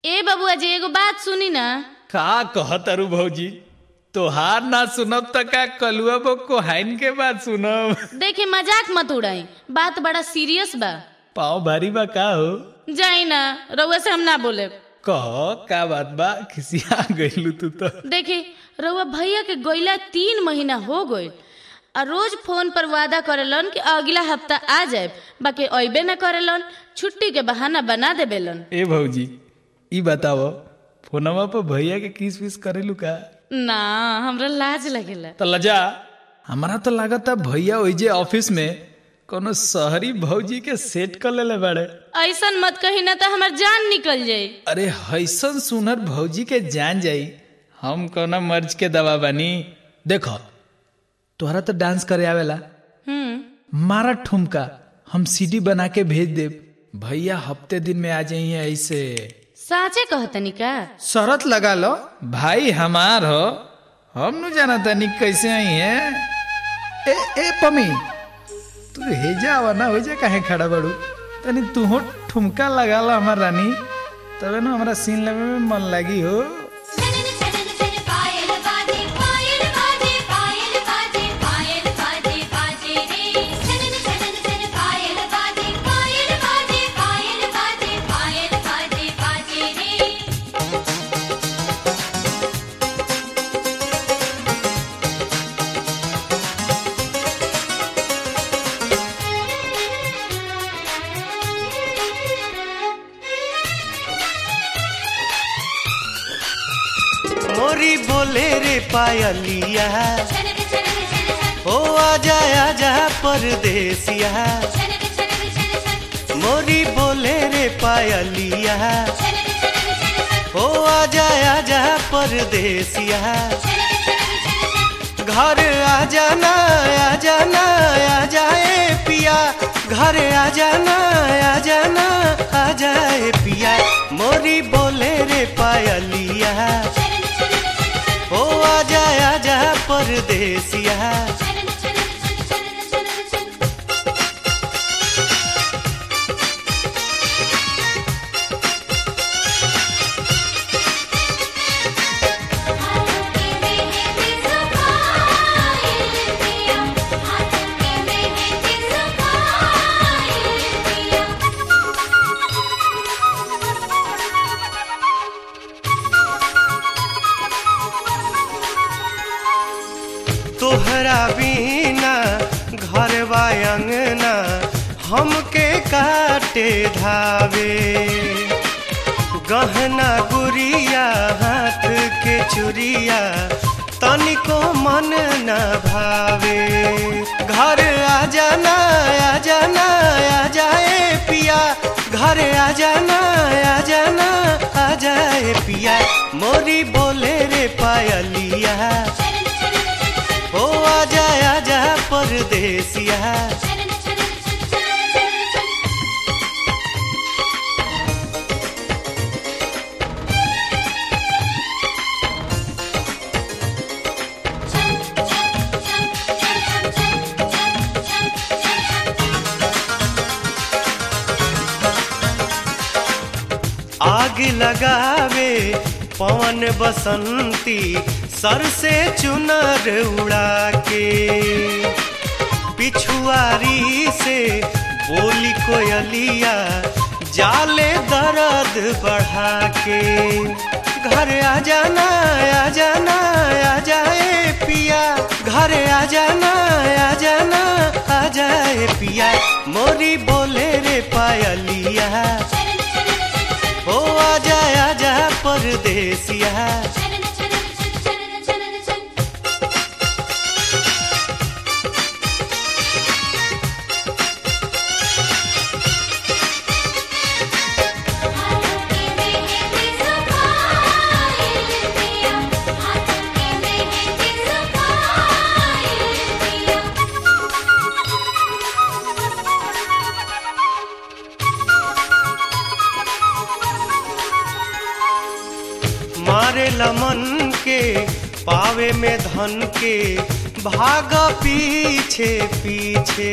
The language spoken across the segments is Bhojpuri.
ए बबुआ जी एगो बात सुनी ना का कहत अरु भौजी तोहार ना सुनब त का कलुआ बो कोहाइन के बात सुनब देखी मजाक मत उड़ाई बात बड़ा सीरियस बा पाँव भारी बा का हो जाई ना रउआ से हम ना बोले कह का बात बा खिसिया गइलू तू तो देखी रउआ भैया के गइला तीन महीना हो गए आ रोज फोन पर वादा करेलन कि अगला हफ्ता आ जाए बाकी अबे न करेलन छुट्टी के बहाना बना देबेलन ए भौजी ई बताओ फोनवा पर भैया के किस विस करेलू का ना हमरा लाज लगेला तो लजा हमारा तो लागता भैया ओइजे ऑफिस में कोनो शहरी भौजी के सेट कर लेले बाड़े ऐसन मत कही ना तो हमार जान निकल जाई अरे हैसन सुनर भौजी के जान जाई हम कोना मर्ज के दवा बानी देखो तोहरा तो डांस करे आवेला हम्म मारा ठुमका हम सीडी बना के भेज देब भैया हफ्ते दिन में आ जाइए ऐसे साचे कहतनी का शरत लगा लो भाई हमार हो हम नु जाना तनी कैसे आई है ए ए पमी तू हेजा आवा ना हो जा काहे खड़ा बड़ू तनी तू हो ठुमका लगा लो हमार रानी तबे ना हमारा सीन लेवे में मन लगी हो छनन छनन छन पायल बाजे पायल बाजे पायल बाजे पायल बाजे बाजे रे छनन छनन छन पायल बाजे पायल बाजे पायल बाजे पायल बाजे बाजे रे मोरी बोले रे पायलिया छनन छनन छन छन ओ आजा आजा परदेसिया छनन छनन छन छन मोरी बोले रे पायलिया छनन छनन छन छन ओ आजा आजा परदेसिया छनन छनन छन छन घर आ जाना आ जाना आ जाए पिया घर आ जाना आ जाना आ जाए पिया मोरी बोले रे पायलिया छनन छनन छन छन ओ आजा आजा परदेसिया छनन छनन छन छनन छनन छन हाथों के मेहंदी सुखाइल पिया हाथों के मेहंदी सुखाइल पिया तोहरा बिना घर अंगना हमके काटे धावे गहना गुड़िया हाथ के चुरिया तनिको मन न भावे घर आ जाना आ जाना आ जाए पिया घर आ जाना आ जाना आ जाए पिया मोरी बोले रे पायलिया छनन छनन छन छन ओ आजा आजा परदेसिया छनन छनन छन छन छन आग लगावे पवन बसंती सर से चुनर उड़ा के पिछुआरी से बोली कोयलिया जाले दर्द बढ़ा के घर आ जाना आ जाना आ जाए पिया घर आ जाना आ जाना आ जाए पिया मोरी बोले रे पायलिया छनन छनन छन छन ओ आजा आजा परदेसिया छनन छनन छन छनन छनन छन हाथों के मेहंदी सुखाइल पिया हाथों के मेहंदी सुखाइल पिया मारे लमन के पावे में धन के भाग पीछे पीछे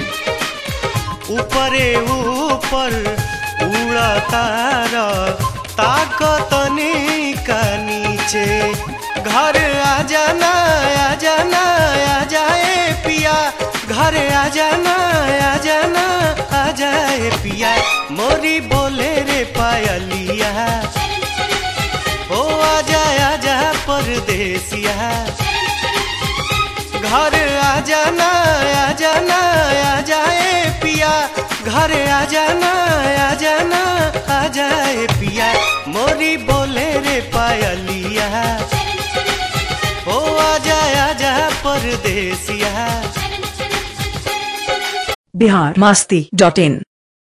ऊपरे ऊपर उड़ा तारा ताकतनी का नीचे घर आ जाना आ जाना आ जाए पिया घर आ जाना आ जाना आ जाए पिया मोरी बोले रे पायलिया ओ आ जा आ जा परदेसिया घर आ जाना आ जाना आ जाए पिया घर आ जाना आ जाना आ जाए पिया मोरी बोले रे पायलिया ओ आ जा आ जा परदेसिया बिहार मस्ती डॉट इन